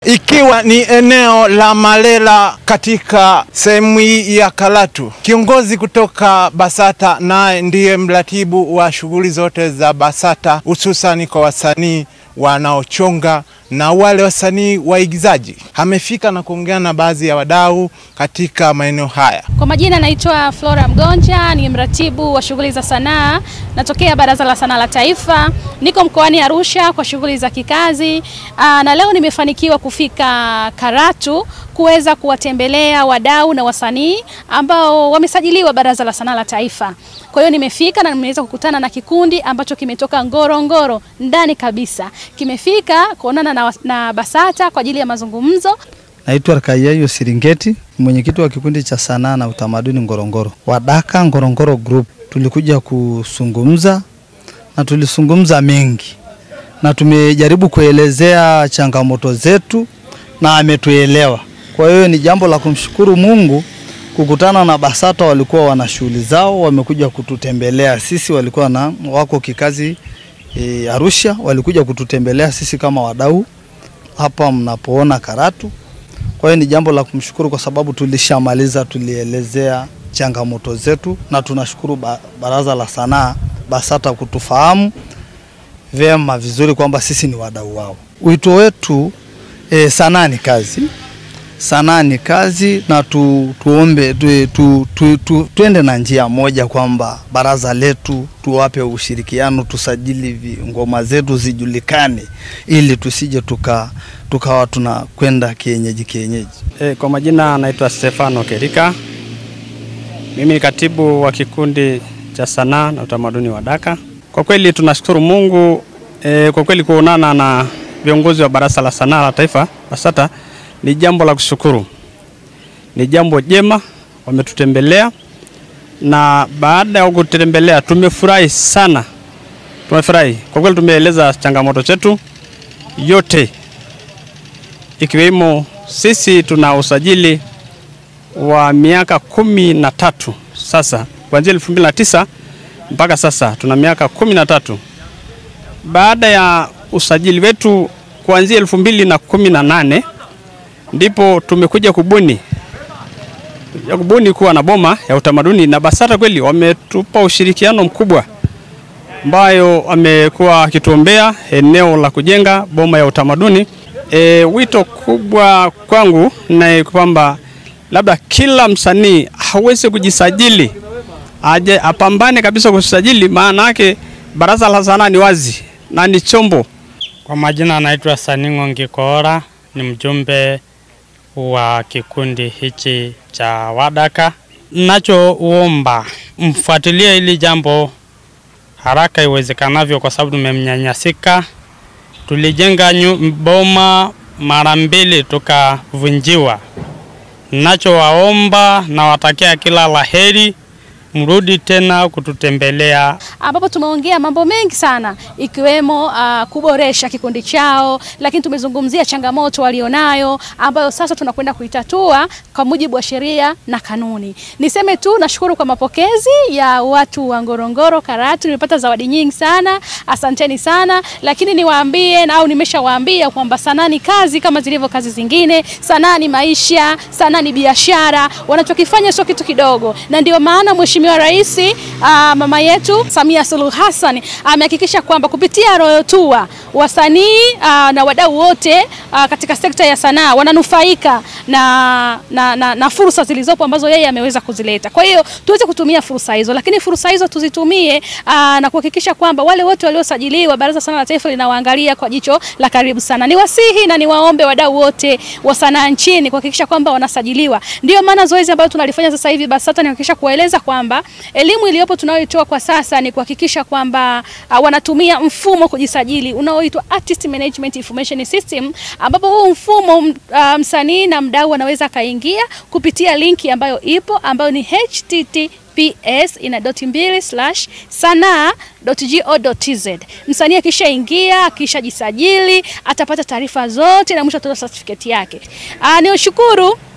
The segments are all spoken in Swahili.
ikiwa ni eneo la Malela katika sehemu hii ya Karatu. Kiongozi kutoka BASATA naye ndiye mratibu wa shughuli zote za BASATA hususani kwa wasanii wanaochonga na wale wasanii waigizaji. Amefika na kuongea na baadhi ya wadau katika maeneo haya. Kwa majina naitwa Flora Mgonja, ni mratibu wa shughuli za sanaa, natokea Baraza la Sanaa la Taifa, niko mkoani Arusha kwa shughuli za kikazi. Aa, na leo nimefanikiwa kufika Karatu kuweza kuwatembelea wadau na wasanii ambao wamesajiliwa Baraza la Sanaa la Taifa. Kwa hiyo nimefika na nimeweza kukutana na kikundi ambacho kimetoka Ngorongoro ndani kabisa, kimefika kuonana na, na BASATA kwa ajili ya mazungumzo. Naitwa Rkayayo Siringeti, mwenyekiti wa kikundi cha sanaa na utamaduni Ngorongoro, Wadaka Ngorongoro Group. Tulikuja kuzungumza na tulisungumza mengi na tumejaribu kuelezea changamoto zetu na ametuelewa. Kwa hiyo ni jambo la kumshukuru Mungu kukutana na BASATA. Walikuwa wana shughuli zao, wamekuja kututembelea sisi, walikuwa na wako kikazi e, Arusha, walikuja kututembelea sisi kama wadau hapa mnapoona Karatu. Kwa hiyo ni jambo la kumshukuru kwa sababu tulishamaliza, tulielezea changamoto zetu, na tunashukuru ba, Baraza la Sanaa BASATA kutufahamu vyema vizuri kwamba sisi ni wadau wao. Wito wetu e, sanaa ni kazi, sanaa ni kazi, na tu, tuombe tu, tu, tu, tu, tuende na njia moja kwamba baraza letu tuwape ushirikiano, tusajili vi- ngoma zetu zijulikane, ili tusije tuka tukawa tunakwenda kienyeji kienyeji. E, kwa majina naitwa Stefano Kerika. Mimi ni katibu wa kikundi cha sanaa na utamaduni wa Daka. Kwa kweli tunashukuru Mungu e, kwa kweli kuonana na viongozi wa Baraza la Sanaa la Taifa BASATA ni jambo la kushukuru, ni jambo jema, wametutembelea na baada ya kutembelea tumefurahi sana, tumefurahi kwa kweli. Tumeeleza changamoto zetu yote ikiwemo sisi tuna usajili wa miaka kumi na tatu sasa, kuanzia elfu mbili na tisa mpaka sasa tuna miaka kumi na tatu. Baada ya usajili wetu kuanzia elfu mbili na kumi na nane ndipo tumekuja kubuni ya kubuni kuwa na boma ya utamaduni, na BASATA kweli wametupa ushirikiano mkubwa ambayo wamekuwa wakituombea eneo la kujenga boma ya utamaduni. E, wito kubwa kwangu ni kwamba labda kila msanii hawezi kujisajili, aje apambane kabisa kusajili, maana yake Baraza la Sanaa ni wazi na ni chombo. Kwa majina anaitwa Saningo Ngikoora, ni mjumbe wa kikundi hichi cha Wadaka. Nachoomba mfuatilie hili jambo haraka iwezekanavyo, kwa sababu tumemnyanyasika. Tulijenga nyu- boma mara mbili tukavunjiwa. Nachowaomba na watakia kila laheri, mrudi tena kututembelea ambapo tumeongea mambo mengi sana ikiwemo uh, kuboresha kikundi chao, lakini tumezungumzia changamoto walionayo ambayo sasa tunakwenda kuitatua kwa mujibu wa sheria na kanuni. Niseme tu nashukuru kwa mapokezi ya watu wa Ngorongoro Karatu, nimepata zawadi nyingi sana, asanteni sana, lakini niwaambie na au nimeshawaambia kwamba sanaa ni kazi kama zilivyo kazi zingine. Sanaa ni maisha, sanaa ni biashara, wanachokifanya sio kitu kidogo, na ndio maana Mheshimiwa Rais uh, mama yetu Samia Suluhu Hassan amehakikisha kwamba kupitia Royal Tour wasanii uh, na wadau wote uh, katika sekta ya sanaa wananufaika na, na, na, na fursa zilizopo ambazo yeye ameweza kuzileta. Kwa hiyo tuweze kutumia fursa hizo, lakini fursa hizo tuzitumie uh, na kuhakikisha kwamba wale wote waliosajiliwa Baraza la Sanaa la Taifa linawaangalia kwa jicho la karibu sana. Niwasihi na niwaombe wadau wote wa sanaa nchini kuhakikisha kwamba wanasajiliwa. Ndio maana zoezi ambalo tunalifanya sasa hivi BASATA ni kuhakikisha kuwaeleza kwamba elimu iliyopo tunayoitoa kwa sasa ni kuhakikisha kwamba uh, wanatumia mfumo kujisajili unaoitwa Artist Management Information System, ambapo huu mfumo uh, msanii na mdau anaweza akaingia kupitia linki ambayo ipo ambayo ni https ina doti mbili slash sanaa.go.tz. Msanii akishaingia akishajisajili atapata taarifa zote na mwisho atatoa certificate yake. Uh, ni ushukuru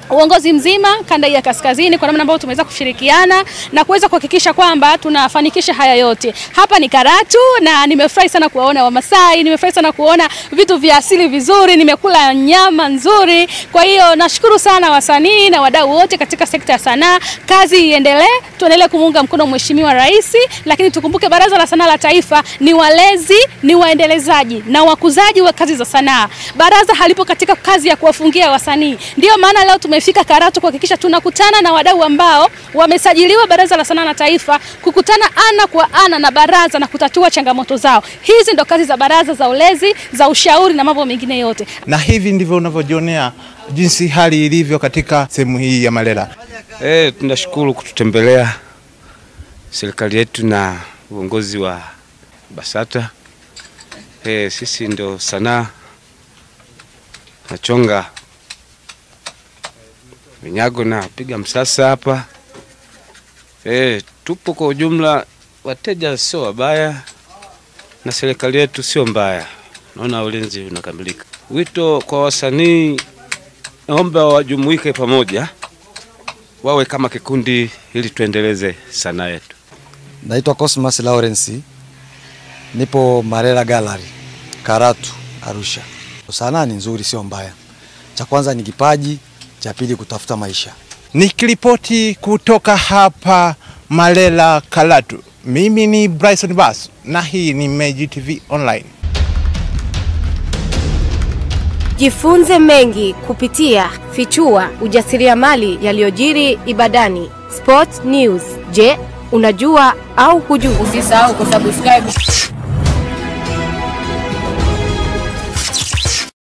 uongozi mzima kanda hii ya kaskazini kwa namna ambayo tumeweza kushirikiana na kuweza kuhakikisha kwamba tunafanikisha haya yote. Hapa ni Karatu na nimefurahi sana kuwaona Wamasai, nimefurahi sana kuona vitu vya asili vizuri, nimekula nyama nzuri. Kwa hiyo nashukuru sana wasanii na wadau wote katika sekta ya sanaa. Kazi iendelee, tuendelee kumuunga mkono Mheshimiwa Rais, lakini tukumbuke Baraza la Sanaa la Taifa ni walezi, ni waendelezaji na wakuzaji wa kazi za sanaa. Baraza halipo katika kazi ya kuwafungia wasanii. Ndio maana leo tumefika Karatu kuhakikisha tunakutana na wadau ambao wamesajiliwa Baraza la Sanaa la Taifa, kukutana ana kwa ana na baraza na kutatua changamoto zao. Hizi ndo kazi za baraza za ulezi, za ushauri na mambo mengine yote. Na hivi ndivyo unavyojionea jinsi hali ilivyo katika sehemu hii ya Malela. Eh, tunashukuru kututembelea serikali yetu na uongozi wa BASATA. Eh, sisi ndo sanaa nachonga vinyago na piga msasa hapa. Eh, tupo kwa ujumla, wateja sio wabaya na serikali yetu sio mbaya, naona ulinzi unakamilika. Wito kwa wasanii, naomba wajumuike pamoja wawe kama kikundi ili tuendeleze sanaa yetu. Naitwa Cosmas Lawrence, nipo Marela Gallery, Karatu, Arusha. Sanaa ni nzuri, sio mbaya. Cha kwanza ni kipaji, cha pili kutafuta maisha. Nikiripoti kutoka hapa Malela Karatu, mimi ni Bryson Basu na hii ni Meji TV Online. Jifunze mengi kupitia Fichua ujasiriamali yaliyojiri Ibadani. Sport News. Je, unajua au hujui? Usisahau kusubscribe